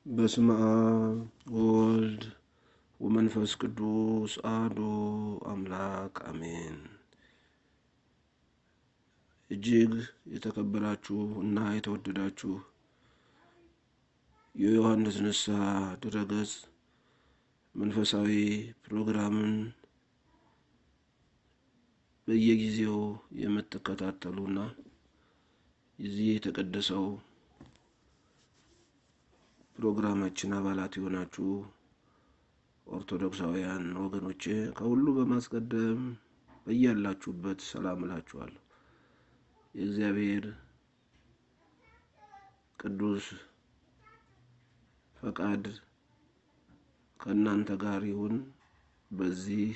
በስመ አብ ወወልድ ወመንፈስ ቅዱስ አሐዱ አምላክ አሜን። እጅግ የተከበራችሁ እና የተወደዳችሁ የዮሐንስ ንስሐ ድረገጽ መንፈሳዊ ፕሮግራምን በየጊዜው የምትከታተሉና የዚህ የተቀደሰው ፕሮግራማችን አባላት የሆናችሁ ኦርቶዶክሳውያን ወገኖቼ ከሁሉ በማስቀደም በያላችሁበት ሰላም እላችኋለሁ። የእግዚአብሔር ቅዱስ ፈቃድ ከእናንተ ጋር ይሁን። በዚህ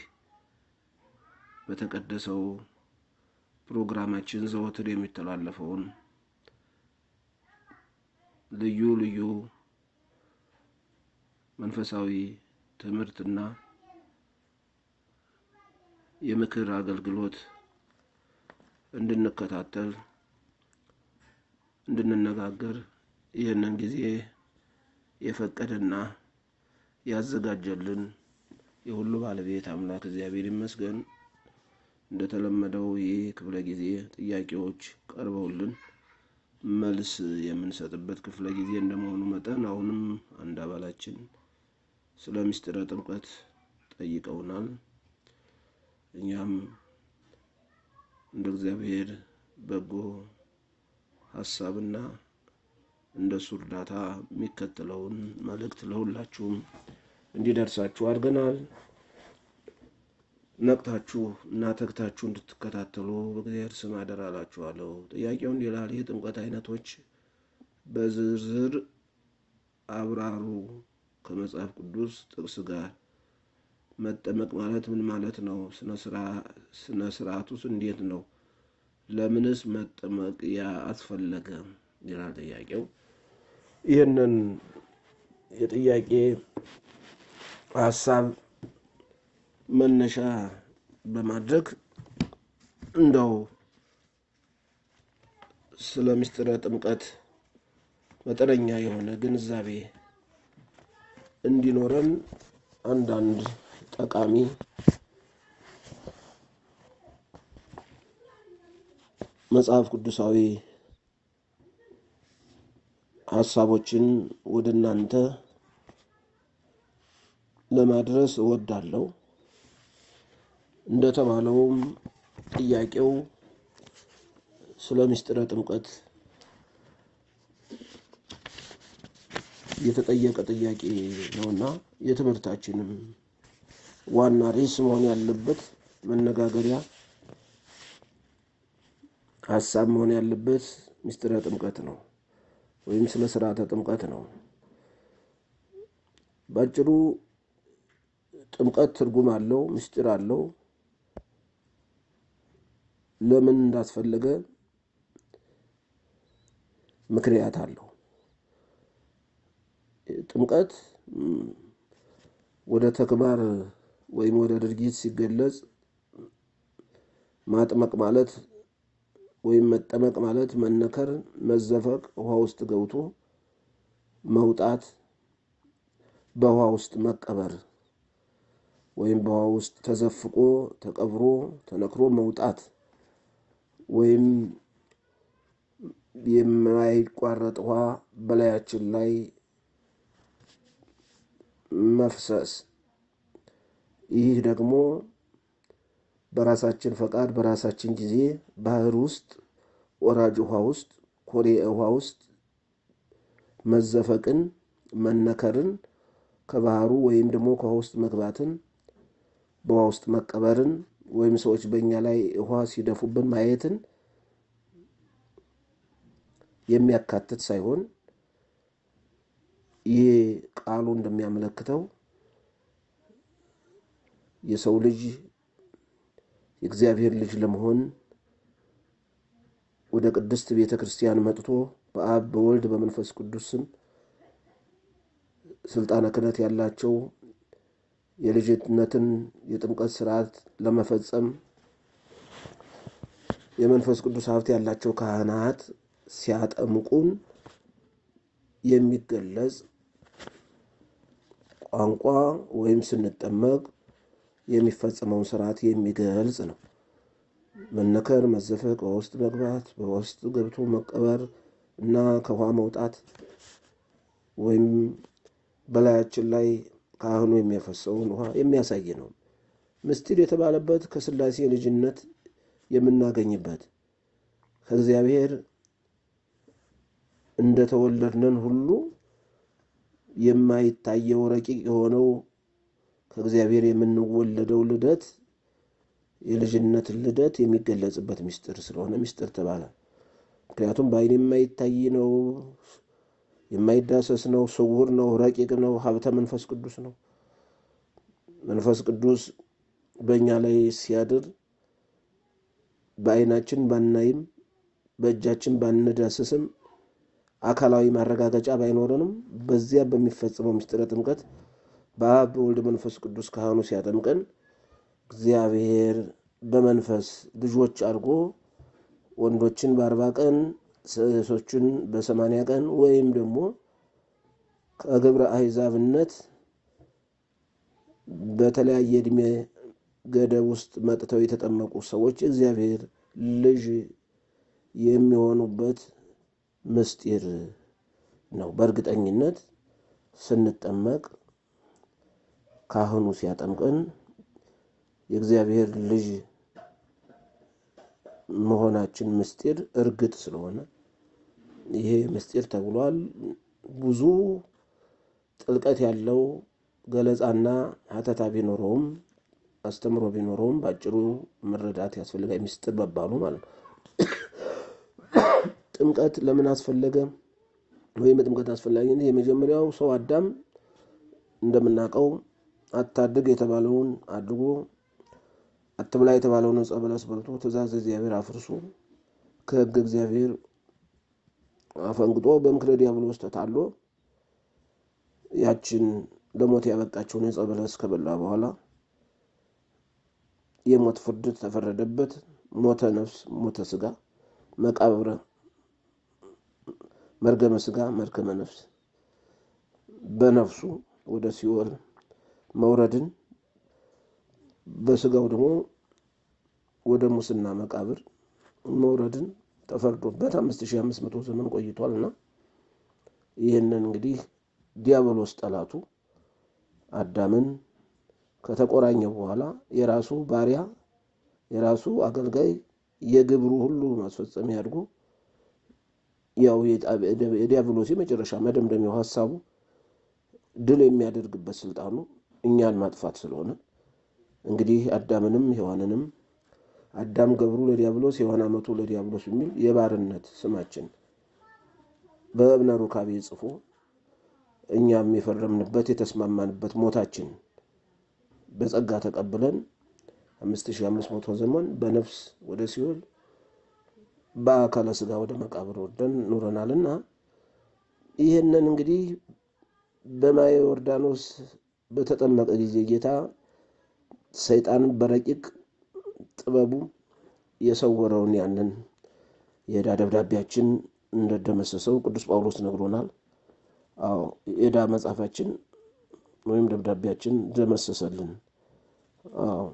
በተቀደሰው ፕሮግራማችን ዘወትር የሚተላለፈውን ልዩ ልዩ መንፈሳዊ ትምህርትና የምክር አገልግሎት እንድንከታተል እንድንነጋገር ይህንን ጊዜ የፈቀደና ያዘጋጀልን የሁሉ ባለቤት አምላክ እግዚአብሔር ይመስገን። እንደተለመደው ይህ ክፍለ ጊዜ ጥያቄዎች ቀርበውልን መልስ የምንሰጥበት ክፍለ ጊዜ እንደመሆኑ መጠን አሁንም አንድ አባላችን ስለ ምስጢረ ጥምቀት ጠይቀውናል። እኛም እንደ እግዚአብሔር በጎ ሀሳብና እንደ እሱ እርዳታ የሚከተለውን መልእክት ለሁላችሁም እንዲደርሳችሁ አድርገናል። ነቅታችሁ እና ተግታችሁ እንድትከታተሉ በእግዚአብሔር ስም አደራ እላችኋለሁ። ጥያቄው እንዲህ ይላል። የጥምቀት አይነቶች በዝርዝር አብራሩ ከመጽሐፍ ቅዱስ ጥቅስ ጋር። መጠመቅ ማለት ምን ማለት ነው? ስነ ስርዓቱስ እንዴት ነው? ለምንስ መጠመቅ አስፈለገ? ይላል ጥያቄው። ይህንን የጥያቄ ሀሳብ መነሻ በማድረግ እንደው ስለ ምስጢረ ጥምቀት መጠነኛ የሆነ ግንዛቤ እንዲኖረን አንዳንድ ጠቃሚ መጽሐፍ ቅዱሳዊ ሀሳቦችን ወደ እናንተ ለማድረስ እወዳለሁ። እንደተባለውም ጥያቄው ስለ ምስጢረ ጥምቀት የተጠየቀ ጥያቄ ነውና የትምህርታችንም ዋና ርዕስ መሆን ያለበት መነጋገሪያ ሀሳብ መሆን ያለበት ምስጢረ ጥምቀት ነው ወይም ስለ ስርዓተ ጥምቀት ነው። ባጭሩ ጥምቀት ትርጉም አለው፣ ምስጢር አለው። ለምን እንዳስፈለገ ምክንያት አለው። ጥምቀት ወደ ተግባር ወይም ወደ ድርጊት ሲገለጽ ማጥመቅ ማለት ወይም መጠመቅ ማለት መነከር፣ መዘፈቅ፣ ውሃ ውስጥ ገብቶ መውጣት፣ በውሃ ውስጥ መቀበር ወይም በውሃ ውስጥ ተዘፍቆ ተቀብሮ ተነክሮ መውጣት ወይም የማይቋረጥ ውሃ በላያችን ላይ መፍሰስ። ይህ ደግሞ በራሳችን ፈቃድ በራሳችን ጊዜ ባህር ውስጥ ወራጅ ውሃ ውስጥ ኮሬ ውሃ ውስጥ መዘፈቅን፣ መነከርን፣ ከባህሩ ወይም ደግሞ ከውሃ ውስጥ መግባትን፣ በውሃ ውስጥ መቀበርን ወይም ሰዎች በእኛ ላይ ውሃ ሲደፉብን ማየትን የሚያካትት ሳይሆን ይህ ቃሉ እንደሚያመለክተው የሰው ልጅ የእግዚአብሔር ልጅ ለመሆን ወደ ቅድስት ቤተ ክርስቲያን መጥቶ በአብ በወልድ በመንፈስ ቅዱስ ስም ስልጣነ ክህነት ያላቸው የልጅነትን የጥምቀት ስርዓት ለመፈጸም የመንፈስ ቅዱስ ሀብት ያላቸው ካህናት ሲያጠምቁን የሚገለጽ ቋንቋ ወይም ስንጠመቅ የሚፈጸመውን ስርዓት የሚገልጽ ነው። መነከር፣ መዘፈቅ፣ በውስጥ መግባት፣ በውስጥ ገብቶ መቀበር እና ከውሃ መውጣት ወይም በላያችን ላይ ካህኑ የሚያፈሰውን ውሃ የሚያሳይ ነው። ምስጢር የተባለበት ከሥላሴ ልጅነት የምናገኝበት ከእግዚአብሔር እንደተወለድነን ሁሉ የማይታየው ረቂቅ የሆነው ከእግዚአብሔር የምንወለደው ልደት የልጅነት ልደት የሚገለጽበት ምስጢር ስለሆነ ምስጢር ተባለ። ምክንያቱም በዓይን የማይታይ ነው፣ የማይዳሰስ ነው፣ ስውር ነው፣ ረቂቅ ነው፣ ሀብተ መንፈስ ቅዱስ ነው። መንፈስ ቅዱስ በእኛ ላይ ሲያድር በዓይናችን ባናይም በእጃችን ባንዳስስም አካላዊ ማረጋገጫ ባይኖረንም በዚያ በሚፈጸመው ምስጢረ ጥምቀት በአብ በወልድ መንፈስ ቅዱስ ካህኑ ሲያጠምቀን እግዚአብሔር በመንፈስ ልጆች አድርጎ ወንዶችን በአርባ ቀን ሴቶችን በሰማንያ ቀን ወይም ደግሞ ከግብረ አሕዛብነት በተለያየ ዕድሜ ገደብ ውስጥ መጥተው የተጠመቁ ሰዎች እግዚአብሔር ልጅ የሚሆኑበት ምስጢር ነው። በእርግጠኝነት ስንጠመቅ ካህኑ ሲያጠምቀን የእግዚአብሔር ልጅ መሆናችን ምስጢር እርግጥ ስለሆነ ይሄ ምስጢር ተብሏል። ብዙ ጥልቀት ያለው ገለጻና ሀተታ ቢኖረውም አስተምሮ ቢኖረውም በአጭሩ መረዳት ያስፈልጋል። ምስጢር መባሉ ማለት ነው። ጥምቀት ለምን አስፈለገ? ወይም የጥምቀት አስፈላጊነት የመጀመሪያው ሰው አዳም እንደምናውቀው አታድግ የተባለውን አድጎ አትብላ የተባለውን ዕፀ በለስ በልቶ ትእዛዝ እግዚአብሔር አፍርሶ ከሕግ እግዚአብሔር አፈንግጦ በምክረ ዲያብሎስ ተታሎ ያችን ለሞት ያበቃቸውን ዕፀ በለስ ከበላ በኋላ የሞት ፍርድ ተፈረደበት። ሞተ ነፍስ፣ ሞተ ስጋ፣ መቃብረ መርገመ ስጋ፣ መርከመ ነፍስ በነፍሱ ወደ ሲኦል መውረድን በስጋው ደግሞ ወደ ሙስና መቃብር መውረድን ተፈርዶበት አምስት ሺህ አምስት መቶ ዘመን ቆይቷል እና ይህንን እንግዲህ ዲያብሎስ ጠላቱ አዳምን ከተቆራኘ በኋላ የራሱ ባሪያ የራሱ አገልጋይ የግብሩ ሁሉ ማስፈጸሚያ አድርጎ ያው የዲያብሎስ የመጨረሻ መደምደሚያው ሀሳቡ ድል የሚያደርግበት ስልጣኑ እኛን ማጥፋት ስለሆነ እንግዲህ አዳምንም ሔዋንንም አዳም ገብሩ ለዲያብሎስ ሔዋን አመቱ ለዲያብሎስ የሚል የባርነት ስማችን በእብነ ሩካቤ ጽፎ እኛም የፈረምንበት የተስማማንበት ሞታችን በጸጋ ተቀብለን አምስት ሺህ አምስት መቶ ዘመን በነፍስ ወደ ሲኦል በአካለ ስጋ ወደ መቃብር ወርደን ኑረናልና ይህንን እንግዲህ በማየ ዮርዳኖስ በተጠመቀ ጊዜ ጌታ ሰይጣን በረቂቅ ጥበቡ የሰወረውን ያንን የዕዳ ደብዳቤያችን እንደደመሰሰው ቅዱስ ጳውሎስ ነግሮናል። አዎ የዕዳ መጽሐፋችን ወይም ደብዳቤያችን ደመሰሰልን። አዎ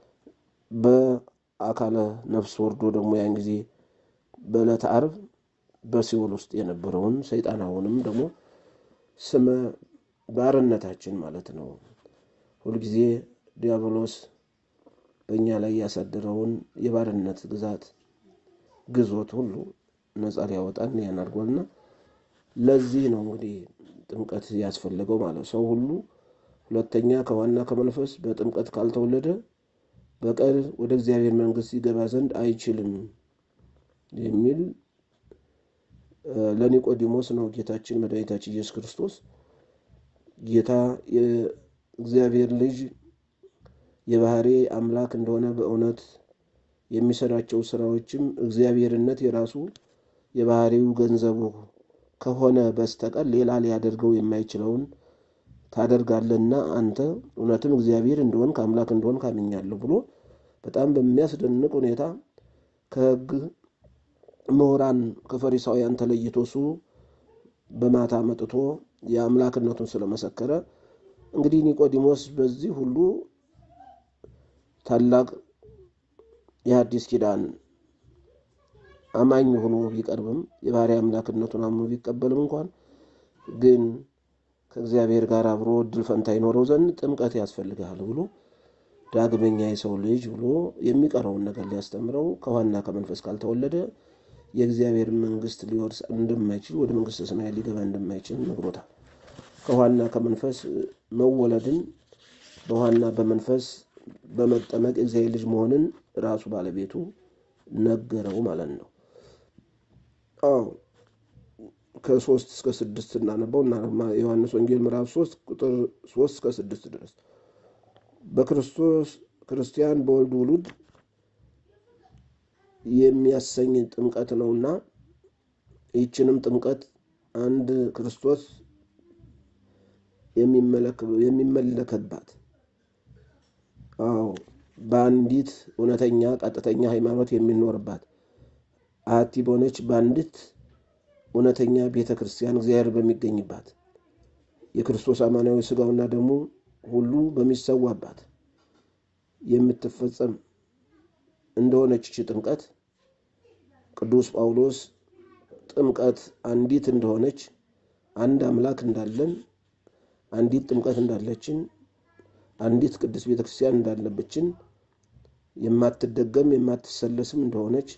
በአካለ ነፍስ ወርዶ ደግሞ ያን ጊዜ በዕለተ ዓርብ በሲኦል ውስጥ የነበረውን ሰይጣናውንም ደግሞ ስመ ባርነታችን ማለት ነው። ሁልጊዜ ዲያብሎስ በእኛ ላይ ያሳደረውን የባርነት ግዛት ግዞት ሁሉ ነፃ ሊያወጣን ያን አድርጓልና ለዚህ ነው እንግዲህ ጥምቀት ያስፈለገው ማለት ሰው ሁሉ ሁለተኛ ከዋና ከመንፈስ በጥምቀት ካልተወለደ በቀር ወደ እግዚአብሔር መንግሥት ይገባ ዘንድ አይችልም የሚል ለኒቆዲሞስ ነው ጌታችን መድኃኒታችን ኢየሱስ ክርስቶስ ጌታ የእግዚአብሔር ልጅ የባህሪ አምላክ እንደሆነ በእውነት የሚሰራቸው ስራዎችም እግዚአብሔርነት የራሱ የባህሪው ገንዘቡ ከሆነ በስተቀር ሌላ ሊያደርገው የማይችለውን ታደርጋለህና አንተ እውነትም እግዚአብሔር እንደሆን ከአምላክ እንደሆን ካምኛለሁ ብሎ በጣም በሚያስደንቅ ሁኔታ ከሕግ ምሁራን ከፈሪሳውያን ተለይቶ እሱ በማታ መጥቶ የአምላክነቱን ስለመሰከረ እንግዲህ ኒቆዲሞስ በዚህ ሁሉ ታላቅ የሐዲስ ኪዳን አማኝ ሆኖ ቢቀርብም የባሕሪ አምላክነቱን አምኖ ቢቀበልም እንኳን ግን ከእግዚአብሔር ጋር አብሮ እድል ፈንታ ይኖረው ዘንድ ጥምቀት ያስፈልግሃል ብሎ ዳግመኛ የሰው ልጅ ብሎ የሚቀረውን ነገር ሊያስተምረው ከውሃና ከመንፈስ ካልተወለደ የእግዚአብሔር መንግሥት ሊወርስ እንደማይችል ወደ መንግሥተ ሰማያት ሊገባ እንደማይችል ነግሮታል። ከውሃና ከመንፈስ መወለድን በውሃና በመንፈስ በመጠመቅ የእግዚአብሔር ልጅ መሆንን ራሱ ባለቤቱ ነገረው ማለት ነው። አዎ ከሶስት እስከ ስድስት እናነበው እና ዮሐንስ ወንጌል ምዕራፍ ሶስት ቁጥር ሶስት እስከ ስድስት ድረስ በክርስቶስ ክርስቲያን በወልድ ውሉድ የሚያሰኝ ጥምቀት ነውና ይህችንም ጥምቀት አንድ ክርስቶስ የሚመለከባት አዎ በአንዲት እውነተኛ ቀጥተኛ ሃይማኖት የሚኖርባት አሐቲ በሆነች በአንዲት እውነተኛ ቤተ ክርስቲያን እግዚአብሔር በሚገኝባት የክርስቶስ አማናዊ ሥጋውና ደሙ ሁሉ በሚሰዋባት የምትፈጸም እንደሆነች እቺ ጥምቀት ቅዱስ ጳውሎስ ጥምቀት አንዲት እንደሆነች አንድ አምላክ እንዳለን አንዲት ጥምቀት እንዳለችን አንዲት ቅዱስ ቤተ ክርስቲያን እንዳለበችን የማትደገም የማትሰለስም እንደሆነች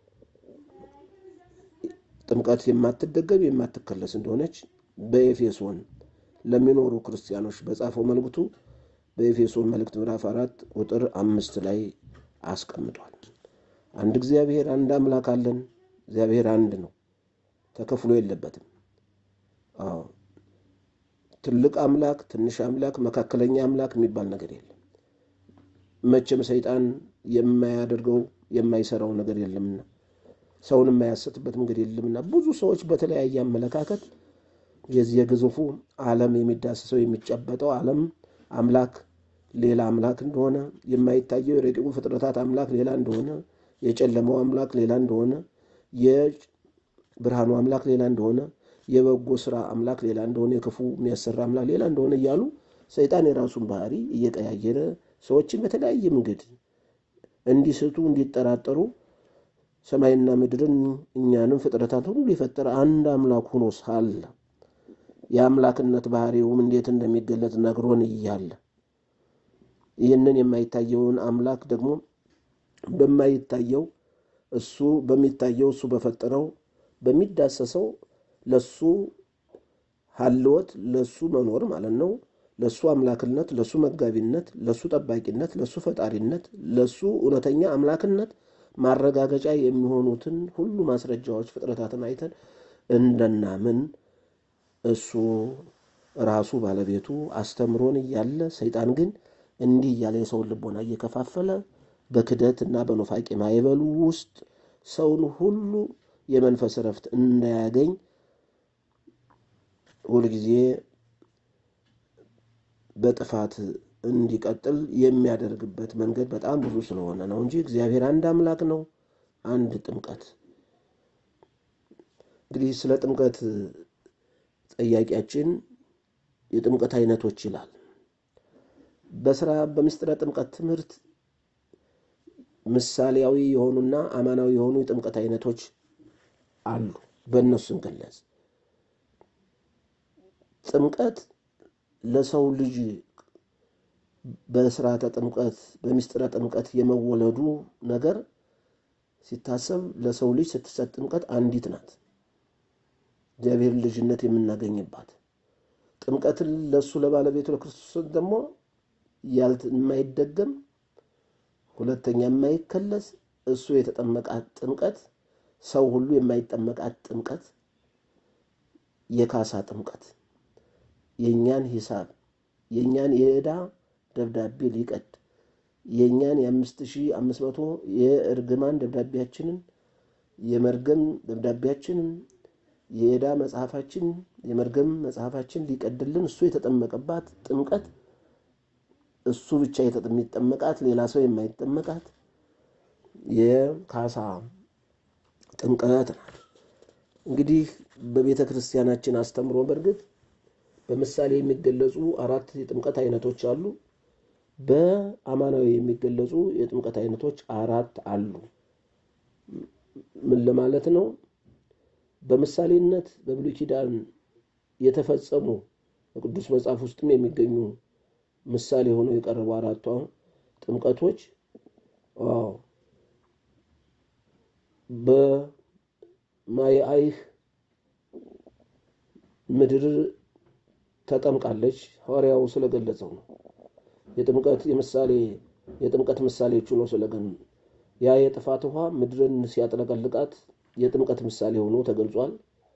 ጥምቀት የማትደገም የማትከለስ እንደሆነች በኤፌሶን ለሚኖሩ ክርስቲያኖች በጻፈው መልእክቱ በኤፌሶን መልእክት ምዕራፍ አራት ቁጥር አምስት ላይ አስቀምጧል። አንድ እግዚአብሔር አንድ አምላክ አለን። እግዚአብሔር አንድ ነው፣ ተከፍሎ የለበትም። አዎ ትልቅ አምላክ፣ ትንሽ አምላክ፣ መካከለኛ አምላክ የሚባል ነገር የለም። መቼም ሰይጣን የማያደርገው የማይሰራው ነገር የለምና ሰውን የማያሰጥበት መንገድ የለምና ብዙ ሰዎች በተለያየ አመለካከት የዚህ የግዙፉ ዓለም የሚዳስሰው የሚጨበጠው ዓለም አምላክ ሌላ አምላክ እንደሆነ የማይታየው የረቂቁ ፍጥረታት አምላክ ሌላ እንደሆነ የጨለማው አምላክ ሌላ እንደሆነ የብርሃኑ አምላክ ሌላ እንደሆነ የበጎ ስራ አምላክ ሌላ እንደሆነ የክፉ የሚያሰራ አምላክ ሌላ እንደሆነ እያሉ ሰይጣን የራሱን ባህሪ እየቀያየረ ሰዎችን በተለያየ መንገድ እንዲስቱ እንዲጠራጠሩ ሰማይና ምድርን እኛንም ፍጥረታት ሁሉ የፈጠረ አንድ አምላክ ሆኖ ሳለ የአምላክነት ባህሪውም እንዴት እንደሚገለጥ ነግሮን እያለ ይህንን የማይታየውን አምላክ ደግሞ በማይታየው እሱ በሚታየው እሱ በፈጠረው በሚዳሰሰው ለሱ ሀልወት ለሱ መኖር ማለት ነው። ለሱ አምላክነት፣ ለሱ መጋቢነት፣ ለሱ ጠባቂነት፣ ለሱ ፈጣሪነት፣ ለሱ እውነተኛ አምላክነት ማረጋገጫ የሚሆኑትን ሁሉ ማስረጃዎች ፍጥረታትን አይተን እንደናምን እሱ ራሱ ባለቤቱ አስተምሮን እያለ ሰይጣን ግን እንዲህ እያለ የሰውን ልቦና እየከፋፈለ በክደት እና በኑፋቄ ማይበሉ ውስጥ ሰውን ሁሉ የመንፈስ እረፍት እንዳያገኝ ሁልጊዜ በጥፋት እንዲቀጥል የሚያደርግበት መንገድ በጣም ብዙ ስለሆነ ነው እንጂ እግዚአብሔር አንድ አምላክ ነው። አንድ ጥምቀት እንግዲህ ስለ ጥምቀት ጠያቂያችን የጥምቀት አይነቶች ይላል። በስራ በምስጢረ ጥምቀት ትምህርት ምሳሌያዊ የሆኑና አማናዊ የሆኑ የጥምቀት አይነቶች አሉ። በእነሱ እንገለጽ። ጥምቀት ለሰው ልጅ በስርዓተ ጥምቀት በምስጢረ ጥምቀት የመወለዱ ነገር ሲታሰብ ለሰው ልጅ ስትሰጥ ጥምቀት አንዲት ናት። እግዚአብሔር ልጅነት የምናገኝባት ጥምቀትን ለእሱ ለባለቤቱ ለክርስቶስ ደግሞ የማይደገም ሁለተኛ የማይከለስ እሱ የተጠመቃት ጥምቀት ሰው ሁሉ የማይጠመቃት ጥምቀት የካሳ ጥምቀት የእኛን ሂሳብ የእኛን የዕዳ ደብዳቤ ሊቀድ የእኛን የአምስት ሺህ አምስት መቶ የእርግማን ደብዳቤያችንን የመርገም ደብዳቤያችንን የዕዳ መጽሐፋችን የመርገም መጽሐፋችን ሊቀድልን እሱ የተጠመቀባት ጥምቀት እሱ ብቻ የሚጠመቃት ሌላ ሰው የማይጠመቃት የካሳ ጥምቀት ናት። እንግዲህ በቤተ ክርስቲያናችን አስተምሮ በእርግጥ በምሳሌ የሚገለጹ አራት የጥምቀት አይነቶች አሉ። በአማናዊ የሚገለጹ የጥምቀት አይነቶች አራት አሉ። ምን ለማለት ነው? በምሳሌነት በብሉይ ኪዳን የተፈጸሙ በቅዱስ መጽሐፍ ውስጥም የሚገኙ ምሳሌ ሆነው የቀረቡ አራቱ ጥምቀቶች አዎ በማየ አይህ ምድር ተጠምቃለች። ሐዋርያው ስለገለጸው ነው። የጥምቀት የምሳሌ የጥምቀት ምሳሌዎቹ ነው ስለገን ያ የጥፋት ውሃ ምድርን ሲያጥለቀልቃት የጥምቀት ምሳሌ ሆኖ ተገልጿል።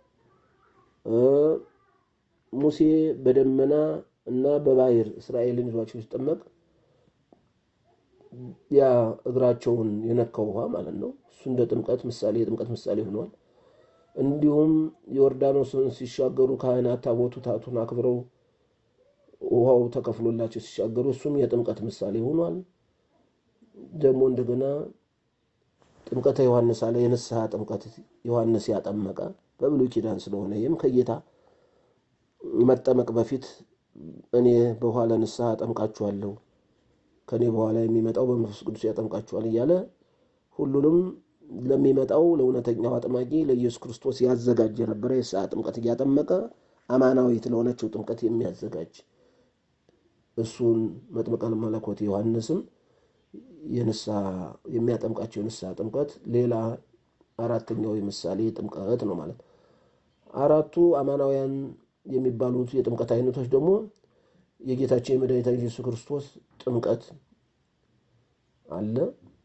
ሙሴ በደመና እና በባህር እስራኤልን ይዟቸው ሲጠመቅ ያ እግራቸውን የነካው ውሃ ማለት ነው። እሱ እንደ ጥምቀት ምሳሌ የጥምቀት ምሳሌ ሆኗል። እንዲሁም ዮርዳኖስን ሲሻገሩ ካህናት ታቦቱ ታቱን አክብረው ውሃው ተከፍሎላቸው ሲሻገሩ እሱም የጥምቀት ምሳሌ ሆኗል። ደግሞ እንደገና ጥምቀተ ዮሐንስ አለ። የንስሐ ጥምቀት ዮሐንስ ያጠመቀ በብሉይ ኪዳን ስለሆነ ይህም ከጌታ መጠመቅ በፊት እኔ በኋላ ንስሐ አጠምቃችኋለሁ ከእኔ በኋላ የሚመጣው በመንፈስ ቅዱስ ያጠምቃችኋል እያለ ሁሉንም ለሚመጣው ለእውነተኛው አጥማቂ ለኢየሱስ ክርስቶስ ያዘጋጅ የነበረ የንስሐ ጥምቀት እያጠመቀ አማናዊት ለሆነችው ጥምቀት የሚያዘጋጅ እሱን መጥምቀ መለኮት ዮሐንስም የንስሐ የሚያጠምቃቸው የንስሐ ጥምቀት ሌላ አራተኛው የምሳሌ ጥምቀት ነው ማለት አራቱ አማናውያን የሚባሉት የጥምቀት አይነቶች ደግሞ የጌታችን የመድኃኒታችን ኢየሱስ ክርስቶስ ጥምቀት አለ።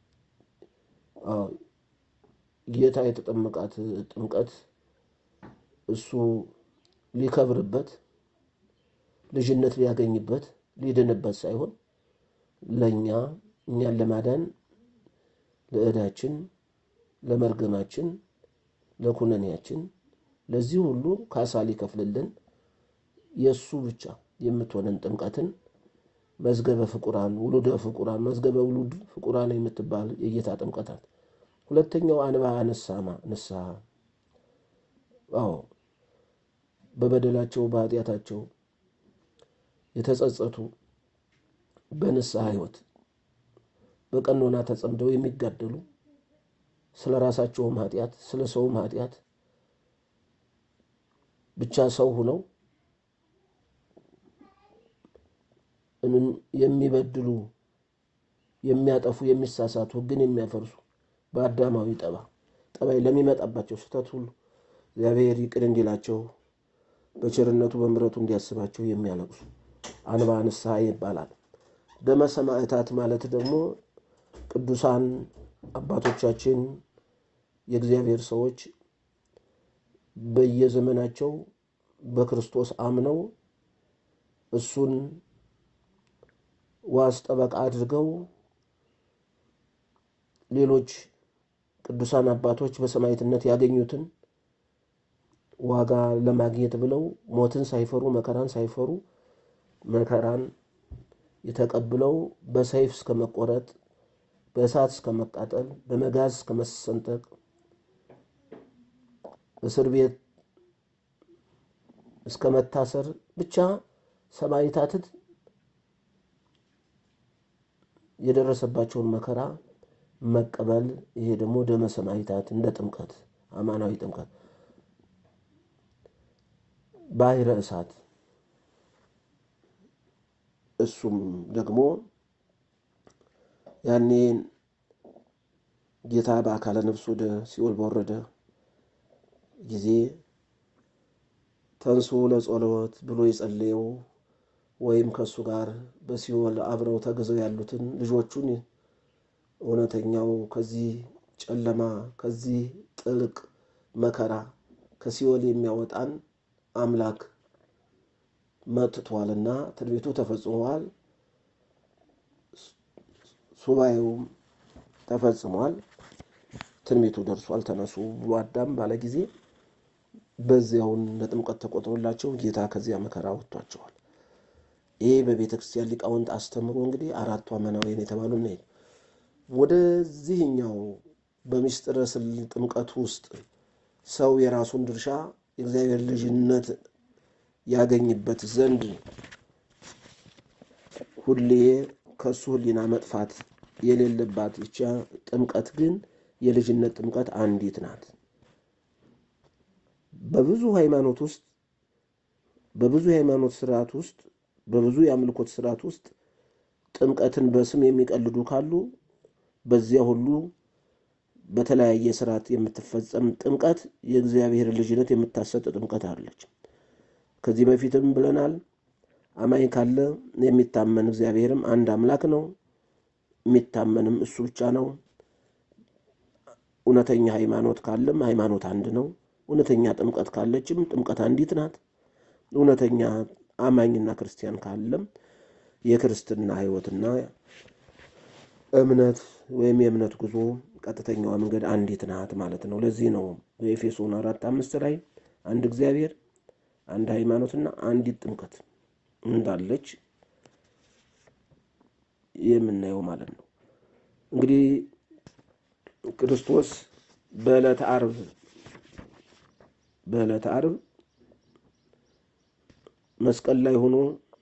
ጌታ የተጠመቃት ጥምቀት እሱ ሊከብርበት ልጅነት ሊያገኝበት ሊድንበት ሳይሆን ለእኛ እኛን ለማዳን ለዕዳችን፣ ለመርገማችን፣ ለኩነኔያችን ለዚህ ሁሉ ካሳ ሊከፍልልን የእሱ ብቻ የምትሆነን ጥምቀትን መዝገበ ፍቁራን ውሉደ ፍቁራን መዝገበ ውሉድ ፍቁራን የምትባል የጌታ ጥምቀታት። ሁለተኛው አንባ ንስሐ ንስሐ አዎ በበደላቸው በኃጢአታቸው የተጸጸቱ በንስሐ ሕይወት በቀኖና ተጸምደው የሚጋደሉ ስለ ራሳቸውም ኃጢአት ስለ ሰውም ኃጢአት ብቻ ሰው ሁነው የሚበድሉ የሚያጠፉ የሚሳሳቱ ሕግን የሚያፈርሱ በአዳማዊ ጠባ ጠባይ ለሚመጣባቸው ስህተት ሁሉ እግዚአብሔር ይቅር እንዲላቸው በቸርነቱ በምሕረቱ እንዲያስባቸው የሚያለቅሱ አንባ ንስሐ ይባላል። ደመ ሰማዕታት ማለት ደግሞ ቅዱሳን አባቶቻችን የእግዚአብሔር ሰዎች በየዘመናቸው በክርስቶስ አምነው እሱን ዋስ ጠበቃ አድርገው ሌሎች ቅዱሳን አባቶች በሰማዕትነት ያገኙትን ዋጋ ለማግኘት ብለው ሞትን ሳይፈሩ መከራን ሳይፈሩ መከራን የተቀብለው በሰይፍ እስከ መቆረጥ፣ በእሳት እስከ መቃጠል፣ በመጋዝ እስከ መሰንጠቅ፣ እስር ቤት እስከ መታሰር ብቻ ሰማዕታትን የደረሰባቸውን መከራ መቀበል። ይሄ ደግሞ ደመ ሰማዕታት እንደ ጥምቀት አማናዊ ጥምቀት ባሕረ እሳት እሱም ደግሞ ያኔ ጌታ በአካለ ነፍስ ወደ ሲኦል በወረደ ጊዜ ተንሱ ለጸሎት ብሎ የጸለየው ወይም ከእሱ ጋር በሲኦል አብረው ተግዘው ያሉትን ልጆቹን እውነተኛው ከዚህ ጨለማ ከዚህ ጥልቅ መከራ ከሲኦል የሚያወጣን አምላክ መጥቷልና ትንቢቱ ተፈጽሟል። ሱባኤውም ተፈጽሟል። ትንቢቱ ደርሷል። ተነሱ ብሎ አዳም ባለ ጊዜ በዚያውን ለጥምቀት ተቆጥሮላቸው ጌታ ከዚያ መከራ ወጥቷቸዋል። ይህ በቤተ ክርስቲያን ሊቃውንት አስተምሮ እንግዲህ አራቱ አማናውያን የተባሉ ነ ወደዚህኛው በምስጢረ ጥምቀቱ ውስጥ ሰው የራሱን ድርሻ የእግዚአብሔር ልጅነት ያገኝበት ዘንድ ሁሌ ከእሱ ሕሊና መጥፋት የሌለባት ይቻ ጥምቀት ግን የልጅነት ጥምቀት አንዲት ናት። በብዙ ሃይማኖት ውስጥ በብዙ የሃይማኖት ስርዓት ውስጥ በብዙ የአምልኮት ስርዓት ውስጥ ጥምቀትን በስም የሚቀልዱ ካሉ በዚያ ሁሉ በተለያየ ስርዓት የምትፈጸም ጥምቀት የእግዚአብሔር ልጅነት የምታሰጥ ጥምቀት አለች። ከዚህ በፊትም ብለናል። አማኝ ካለ የሚታመን እግዚአብሔርም አንድ አምላክ ነው። የሚታመንም እሱ ብቻ ነው። እውነተኛ ሃይማኖት ካለም ሃይማኖት አንድ ነው። እውነተኛ ጥምቀት ካለችም ጥምቀት አንዲት ናት። እውነተኛ አማኝና ክርስቲያን ካለም የክርስትና ሕይወትና እምነት ወይም የእምነት ጉዞ ቀጥተኛዋ መንገድ አንዲት ናት ማለት ነው። ለዚህ ነው በኤፌሶን አራት አምስት ላይ አንድ እግዚአብሔር፣ አንድ ሃይማኖትና አንዲት ጥምቀት እንዳለች የምናየው ማለት ነው። እንግዲህ ክርስቶስ በዕለተ ዓርብ በዕለተ ዓርብ መስቀል ላይ ሆኖ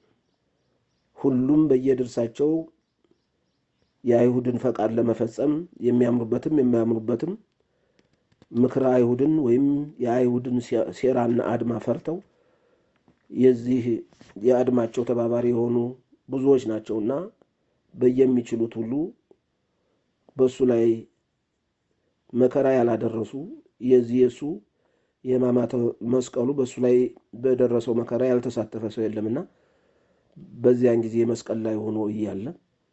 ሁሉም በየድርሳቸው የአይሁድን ፈቃድ ለመፈጸም የሚያምኑበትም የማያምኑበትም ምክረ አይሁድን ወይም የአይሁድን ሴራና አድማ ፈርተው የዚህ የአድማቸው ተባባሪ የሆኑ ብዙዎች ናቸውና በየሚችሉት ሁሉ በእሱ ላይ መከራ ያላደረሱ የዚህ የእሱ የሕማማተ መስቀሉ በእሱ ላይ በደረሰው መከራ ያልተሳተፈ ሰው የለምና በዚያን ጊዜ መስቀል ላይ ሆኖ እያለ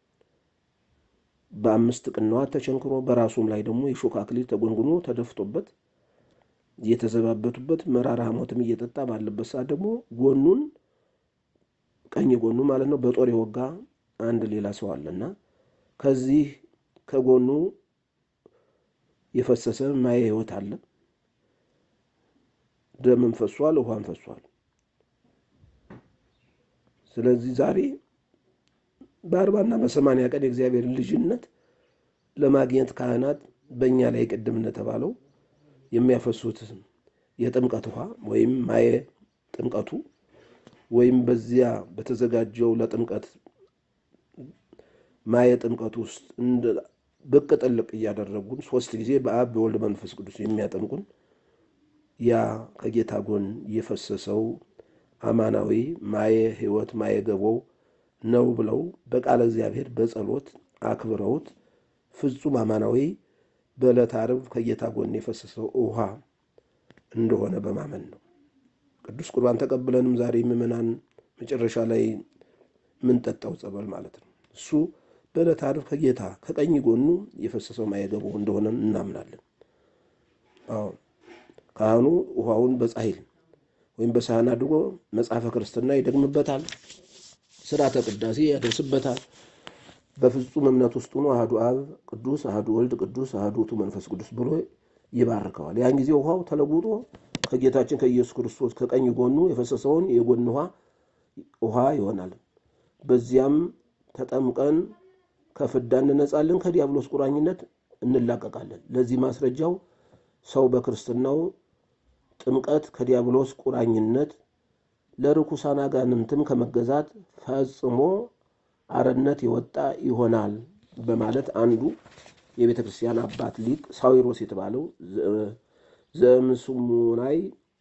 በአምስት ቅንዋት ተቸንክሮ በራሱም ላይ ደግሞ የሾህ አክሊል ተጎንጉኖ ተደፍቶበት እየተዘባበቱበት መራራ ሐሞትም እየጠጣ ባለበት ሰዓት ደግሞ ጎኑን ቀኝ ጎኑ ማለት ነው በጦር የወጋ አንድ ሌላ ሰው አለና ከዚህ ከጎኑ የፈሰሰ ማየ ሕይወት አለ። ደምም ፈሷል፣ ውሃም ፈሷል። ስለዚህ ዛሬ በአርባና በሰማንያ ቀን የእግዚአብሔርን ልጅነት ለማግኘት ካህናት በእኛ ላይ ቅድም እንደተባለው የሚያፈሱት የጥምቀት ውሃ ወይም ማየ ጥምቀቱ ወይም በዚያ በተዘጋጀው ለጥምቀት ማየ ጥምቀቱ ውስጥ ብቅ ጥልቅ እያደረጉን ሶስት ጊዜ በአብ በወልድ መንፈስ ቅዱስ የሚያጠምቁን ያ ከጌታ ጎን የፈሰሰው አማናዊ ማየ ሕይወት ማየ ገቦው ነው ብለው በቃለ እግዚአብሔር በጸሎት አክብረውት ፍጹም አማናዊ በዕለተ ዓርብ ከጌታ ጎን የፈሰሰው ውሃ እንደሆነ በማመን ነው። ቅዱስ ቁርባን ተቀብለንም ዛሬ ምዕመናን መጨረሻ ላይ የምንጠጣው ጸበል ማለት ነው። እሱ በዕለተ ዓርብ ከጌታ ከቀኝ ጎኑ የፈሰሰው ማየ ገቦው እንደሆነ እናምናለን። አዎ ካህኑ ውሃውን በጻሕል ወይም በሳህን አድርጎ መጽሐፈ ክርስትና ይደግምበታል። ስርዓተ ቅዳሴ ያደርስበታል። በፍጹም እምነት ውስጥ ሆኖ አህዱ አብ ቅዱስ፣ አህዱ ወልድ ቅዱስ፣ አህዱ ውእቱ መንፈስ ቅዱስ ብሎ ይባርከዋል። ያን ጊዜ ውሃው ተለውጦ ከጌታችን ከኢየሱስ ክርስቶስ ከቀኝ ጎኑ የፈሰሰውን የጎን ውሃ ውሃ ይሆናል። በዚያም ተጠምቀን ከፍዳ እንነጻለን፣ ከዲያብሎስ ቁራኝነት እንላቀቃለን። ለዚህ ማስረጃው ሰው በክርስትናው ጥምቀት ከዲያብሎስ ቁራኝነት ለርኩሳን አጋንንትም ከመገዛት ፈጽሞ አርነት የወጣ ይሆናል በማለት አንዱ የቤተ ክርስቲያን አባት ሊቅ ሳዊሮስ የተባለው ዘምስሙናይ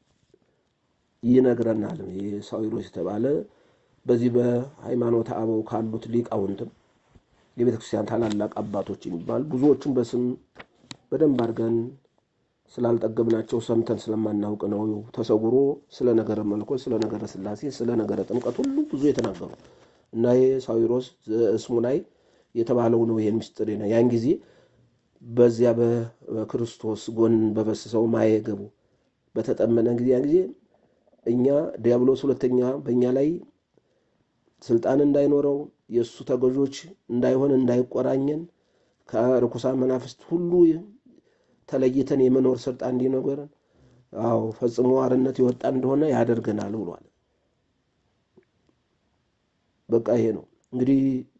ይነግረናል። ይህ ሳዊሮስ የተባለ በዚህ በሃይማኖተ አበው ካሉት ሊቃውንትም የቤተ ክርስቲያን ታላላቅ አባቶች የሚባል ብዙዎቹም በስም በደንብ አድርገን ስላልጠገብናቸው ሰምተን ስለማናውቅ ነው ተሰውሮ ስለ ነገረ መለኮት፣ ስለ ነገረ ሥላሴ፣ ስለ ነገረ ጥምቀት ሁሉ ብዙ የተናገሩ እና ይሄ ሳዊሮስ ዘእስሙናይ የተባለው ነው። ይሄን ምስጢር ነው ያን ጊዜ በዚያ በክርስቶስ ጎን በፈሰሰው ማየ ገቡ በተጠመነ ጊዜ ያን ጊዜ እኛ ዲያብሎስ ሁለተኛ በእኛ ላይ ስልጣን እንዳይኖረው የእሱ ተገዦች እንዳይሆን እንዳይቆራኘን ከርኩሳን መናፍስት ሁሉ ተለይተን የመኖር ስልጣን እንዲኖረን አዎ ፈጽሞ አርነት የወጣ እንደሆነ ያደርገናል ብሏል። በቃ ይሄ ነው እንግዲህ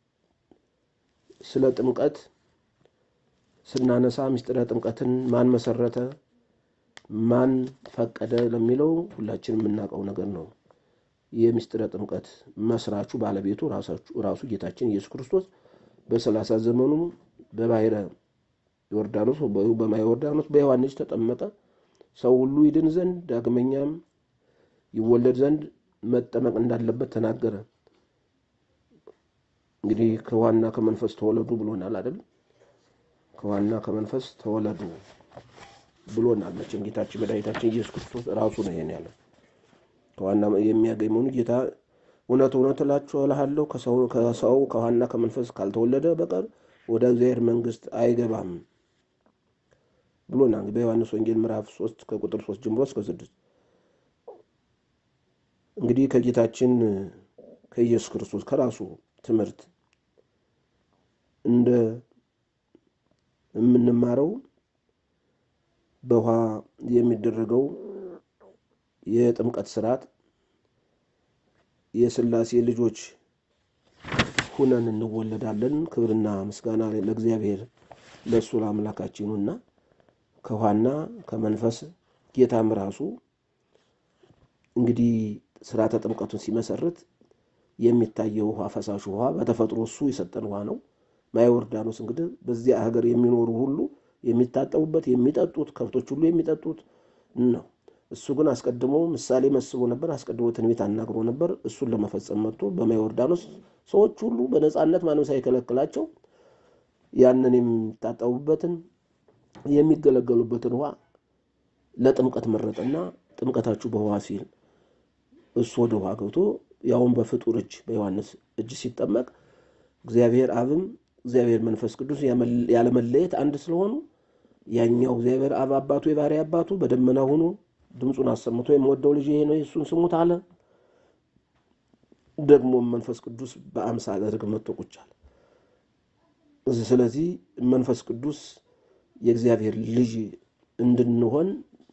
ስለ ጥምቀት ስናነሳ ምስጢረ ጥምቀትን ማን መሰረተ፣ ማን ፈቀደ ለሚለው ሁላችንም የምናውቀው ነገር ነው። የሚስጥረ ጥምቀት መስራቹ ባለቤቱ ራሱ ጌታችን ኢየሱስ ክርስቶስ በሰላሳ ዘመኑ በባሕረ ዮርዳኖስ በማየ ዮርዳኖስ በዮሐንስ ተጠመቀ። ሰው ሁሉ ይድን ዘንድ ዳግመኛም ይወለድ ዘንድ መጠመቅ እንዳለበት ተናገረ። እንግዲህ ከውሃና ከመንፈስ ተወለዱ ብሎናል አይደል? ከውሃና ከመንፈስ ተወለዱ ብሎናል። መቼም ጌታችን መድኃኒታችን ኢየሱስ ክርስቶስ ራሱ ነው ይሄን ያለ። ከዋና የሚያገኝ መሆኑ ጌታ እውነት እውነት እላችኋለሁ ከሰው ከውሃና ከመንፈስ ካልተወለደ በቀር ወደ እግዚአብሔር መንግሥት አይገባም ብሎናል። በዮሐንስ ወንጌል ምዕራፍ ሶስት ከቁጥር ሶስት ጀምሮ እስከ ስድስት እንግዲህ ከጌታችን ከኢየሱስ ክርስቶስ ከራሱ ትምህርት እንደ የምንማረው በውሃ የሚደረገው የጥምቀት ስርዓት የሥላሴ ልጆች ሁነን እንወለዳለን። ክብርና ምስጋና ለእግዚአብሔር ለእሱ ለአምላካችንና ከውሃና ከመንፈስ ጌታም ራሱ እንግዲህ ስርዓተ ጥምቀቱን ሲመሰርት የሚታየው ውሃ ፈሳሹ ውሃ በተፈጥሮ እሱ የሰጠን ውሃ ነው። ማየ ዮርዳኖስ እንግዲህ በዚያ ሀገር የሚኖሩ ሁሉ የሚታጠቡበት የሚጠጡት ከብቶች ሁሉ የሚጠጡት ነው። እሱ ግን አስቀድሞ ምሳሌ መስሎ ነበር። አስቀድሞ ትንቢት አናግሮ ነበር። እሱን ለመፈጸም መጥቶ በማየ ዮርዳኖስ ሰዎች ሁሉ በነፃነት ማንም ሳይከለክላቸው ያንን የሚታጠቡበትን የሚገለገሉበትን ውሃ ለጥምቀት መረጠና ጥምቀታችሁ በውሃ ሲል እሱ ወደ ውሃ ገብቶ ያውን በፍጡር እጅ በዮሐንስ እጅ ሲጠመቅ እግዚአብሔር አብም እግዚአብሔር መንፈስ ቅዱስ ያለመለየት አንድ ስለሆኑ ያኛው እግዚአብሔር አብ አባቱ የባሕርይ አባቱ በደመና ሆኖ ድምፁን አሰምቶ የምወደው ልጅ ይሄ ነው እሱን ስሙት አለ። ደግሞም መንፈስ ቅዱስ በአምሳለ ርግብ መጥቶ ቁጭ አለ። ስለዚህ መንፈስ ቅዱስ የእግዚአብሔር ልጅ እንድንሆን